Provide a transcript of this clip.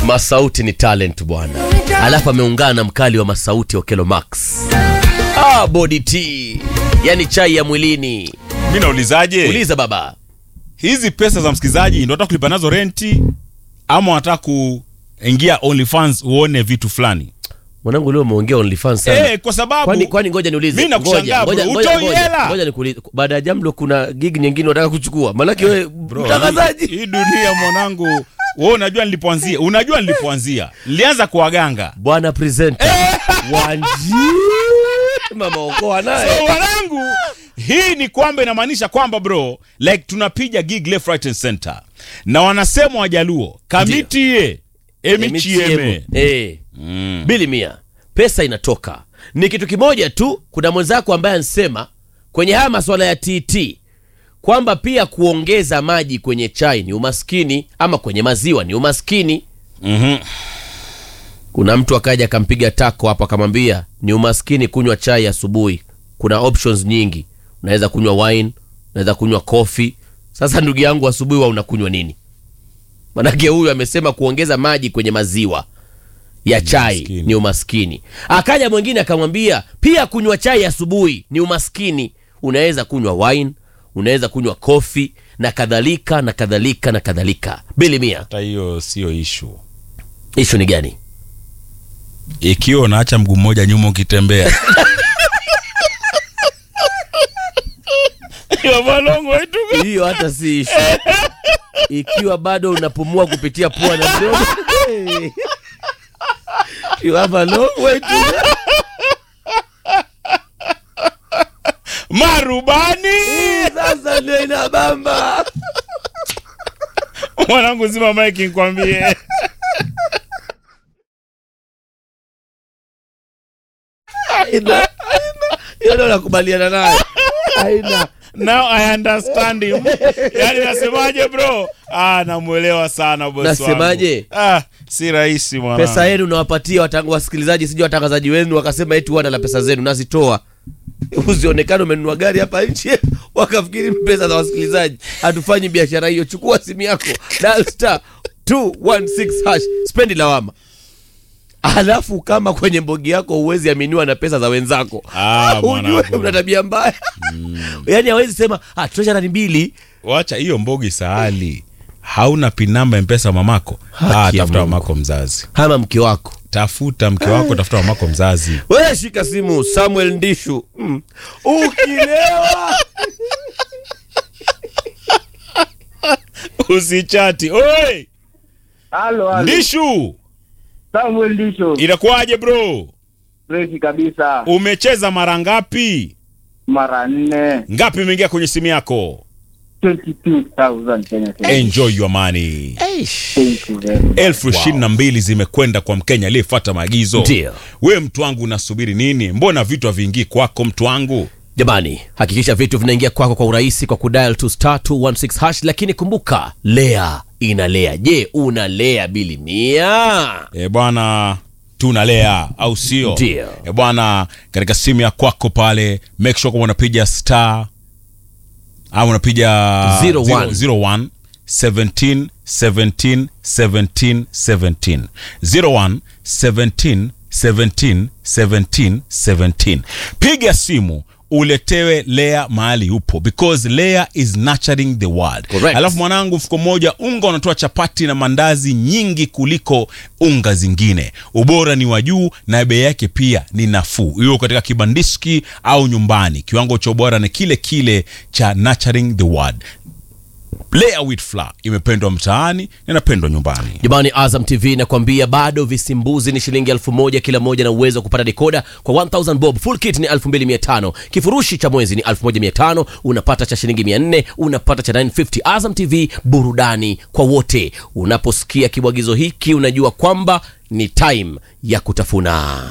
Masauti ni talent bwana, alafu ameungana na mkali wa Masauti Okelo Max. Ah, body tea, yani chai ya mwilini. mi naulizaje Uliza baba. hizi pesa za msikilizaji ndo nataka kulipa nazo renti ama wanataka kuingia OnlyFans uone vitu fulani Mwanangu leo umeongea OnlyFans sana. eh, kwa sababu Kwani kwani ngoja niulize. Mimi nakushangaa, Ngoja, bro. ngoja, Utoi ngoja, hela. Ngoja nikuulize. Baada ya Jamlo kuna gig nyingine unataka kuchukua. Maanake wewe Bro, mtangazaji. hii, hii dunia mwanangu wewe unajua nilipoanzia unajua nilipoanzia nilianza kwa waganga Bwana presenter. Wanji. Mama okoa naye. so wanangu hii ni kwamba inamaanisha kwamba bro like tunapiga gig left right and center na wanasema wajaluo kamitie emichieme Eh. Bili mia. Pesa inatoka. Ni kitu kimoja tu, kuna mwenzako ambaye anasema kwenye haya masuala ya TT kwamba pia kuongeza maji kwenye chai ni umaskini ama kwenye maziwa ni umaskini. Mhm. Kuna mtu akaja akampiga tako hapo akamwambia ni umaskini kunywa chai asubuhi. Kuna options nyingi, unaweza kunywa wine, unaweza kunywa coffee. Sasa ndugu yangu, asubuhi wa unakunywa nini? Manake huyu amesema kuongeza maji kwenye maziwa ya chai umaskini. ni umaskini. Akaja mwingine akamwambia pia kunywa chai asubuhi ni umaskini. Unaweza kunywa wine, unaweza kunywa coffee na kadhalika na kadhalika na kadhalika. Bili mia, hata hiyo sio ishu ishu ni gani? ikiwa unaacha mguu mmoja nyuma ukitembea Yo, malongo wetu. hiyo hata si ishu ikiwa bado unapumua kupitia pua na mdomo you have a long way to go. marubani sasa ndio inabamba mwanangu zima mike nikwambie Haina. hiyo ndio nakubaliana nayo haina now i understand him yani nasemaje bro ah namwelewa sana bosi wangu. Nasemaje? ah si rahisi mwanangu pesa yenu unawapatia watang- wasikilizaji sijui watangazaji wenu wakasema eti wana la pesa zenu nazitoa usionekane umenunua gari hapa nchi wakafikiri pesa za wasikilizaji hatufanyi biashara hiyo chukua simu yako dial star 216 hash spendi lawama alafu kama kwenye mbogi yako huwezi aminiwa na pesa za wenzako Ah, ujue mwanangu. una tabia mbaya yaani hawezi sema ah, tosha lani mbili wacha hiyo mbogi sahali hauna pin namba mpesa mamako Haki ah, ya tafuta Mungu. mamako mzazi ama mke wako tafuta mke wako tafuta mamako mzazi wewe shika simu samuel ndishu mm. ukilewa usichati oi Halo, halo. ndishu Samuel Ndisho. inakuwaje bro Freshi kabisa. umecheza mara ngapi Mara nne. ngapi imeingia kwenye simu yako 22,000 Kenya shillings. enjoy your money Thank you very much. elfu ishirini na mbili zimekwenda kwa mkenya aliyefuata maagizo Ndio. we mtu wangu unasubiri nini mbona vitu haviingii kwako mtu wangu jamani hakikisha vitu vinaingia kwako kwa urahisi kwa kudial to star 216 hash lakini kumbuka lea inalea je unalea bili mia e bwana tunalea au sio Ndio. e bwana katika simu ya kwako pale make sure kwamba unapiga star au unapiga 01. 01 17 17 17 17 01 17 17 17 17 piga simu uletewe lea mahali upo because lea is nurturing the world Correct. alafu mwanangu mfuko mmoja unga unatoa chapati na mandazi nyingi kuliko unga zingine ubora ni wa juu na bei yake pia ni nafuu hiyo katika kibandiski au nyumbani kiwango cha ubora ni kile kile cha nurturing the world Lea wheat flour imependwa mtaani na inapendwa nyumbani jamani azam tv inakwambia bado visimbuzi ni shilingi elfu moja kila moja na uwezo wa kupata dekoda kwa 1000 bob full kit ni 2500 kifurushi cha mwezi ni 1500 unapata cha shilingi 400 unapata cha 950 azam tv burudani kwa wote unaposikia kibwagizo hiki unajua kwamba ni time ya kutafuna